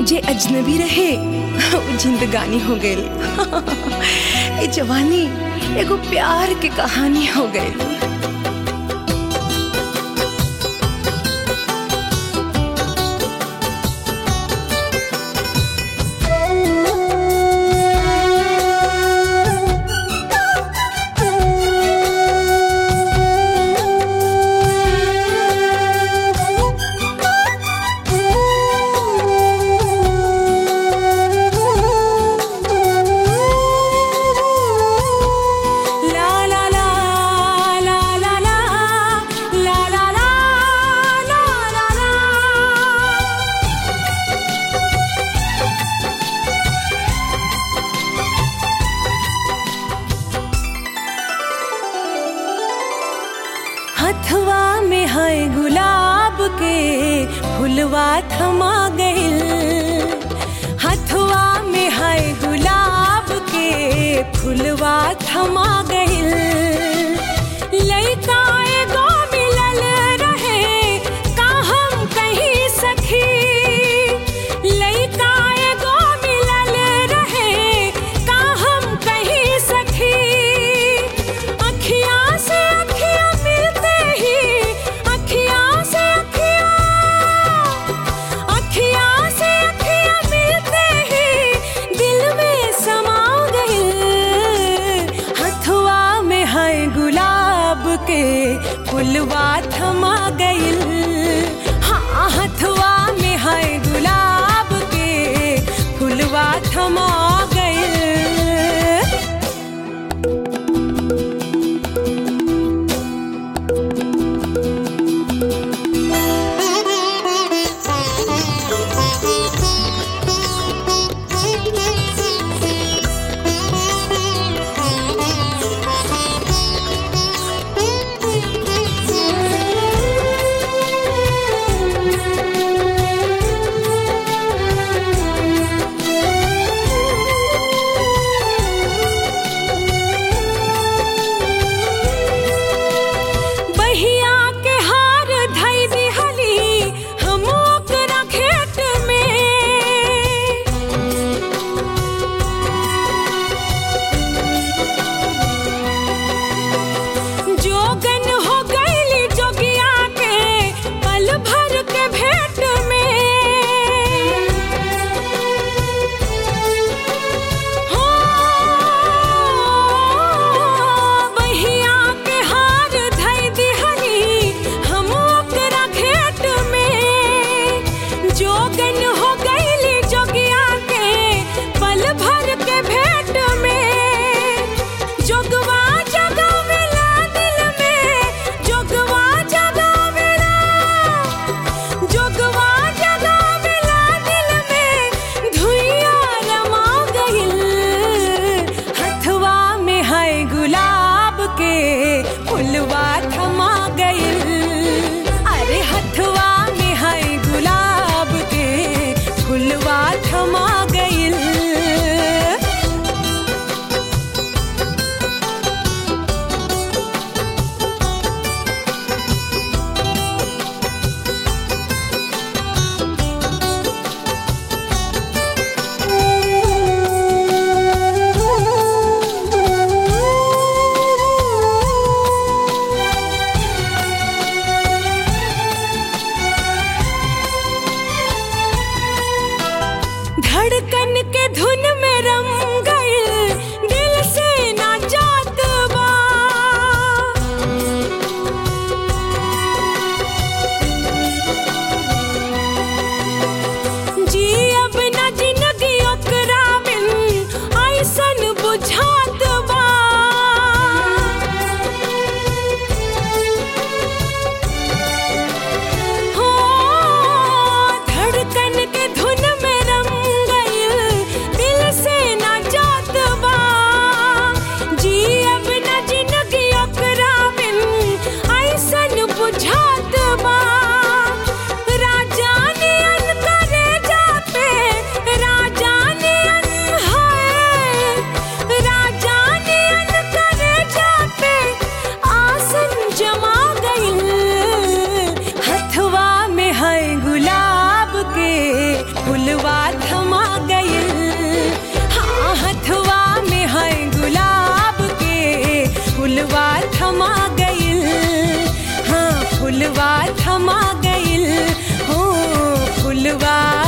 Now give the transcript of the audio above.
जे अजनबी रहे वो जिंदगानी हो गई ये जवानी एगो प्यार के कहानी हो गई La la la la la la la la la la la la हथवा में है गुलाब के फुलवा थमा गइल हथवा में है गुलाब के फुलवा थमा गइल लइका एगो मिलल रहे का हम कहीं सखी लइका एगो मिलल रहे का हम कहीं सखी अखिया से अखिया मिलते ही अखिया से अखिया अखिया से अखिया मिलते ही दिल में समा गई हथुआ में है गुलाब के फुलवा थमा गइल हाँ हथुआ में है गुलाब के फुलवा थमा गइल थमा गइल हाँ फुलवा थमा गइल हो फुलवा